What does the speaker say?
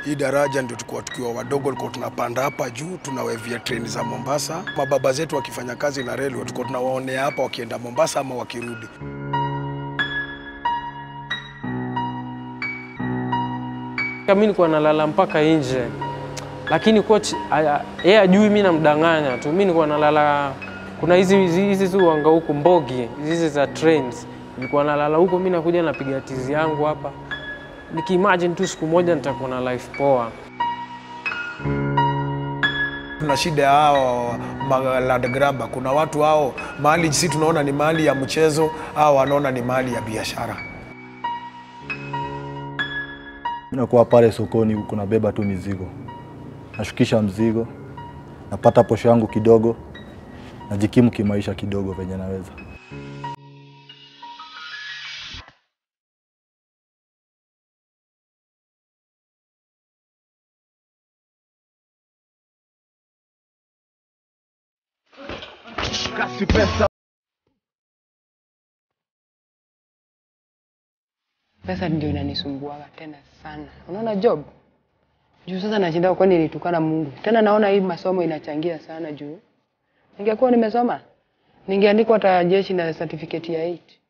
Hii daraja ndio tulikuwa tukiwa wadogo, tulikuwa tunapanda hapa juu, tunawevia treni za Mombasa. Mababa zetu wakifanya kazi na reli, tulikuwa tunawaonea hapa wakienda Mombasa ama wakirudi. Mimi nilikuwa nalala mpaka nje, lakini coach aya- yeye ajui mimi namdanganya tu. Mimi nilikuwa nalala, kuna hizi hizi hizi tu wanga huku mbogi hizi za trains, nilikuwa nalala huko. Mimi nakuja napiga tizi yangu hapa, nikiimagine tu siku moja nitakuwa na life poa. Tuna shida ya hao ma- land grabber. Kuna watu hao mahali si tunaona ni mahali ya mchezo, hao wanaona ni mahali ya biashara. Nakuwa pale sokoni huko nabeba tu mizigo, nashukisha mzigo, napata posho yangu kidogo, najikimu kimaisha kidogo venye naweza. Pesa ndio inanisumbuaga tena sana. Unaona job? Juu sasa nashinda kwani nilitukana Mungu. Tena naona hii masomo inachangia sana juu. Ningekuwa nimesoma, ningeandikwa hata jeshi na certificate ya 8.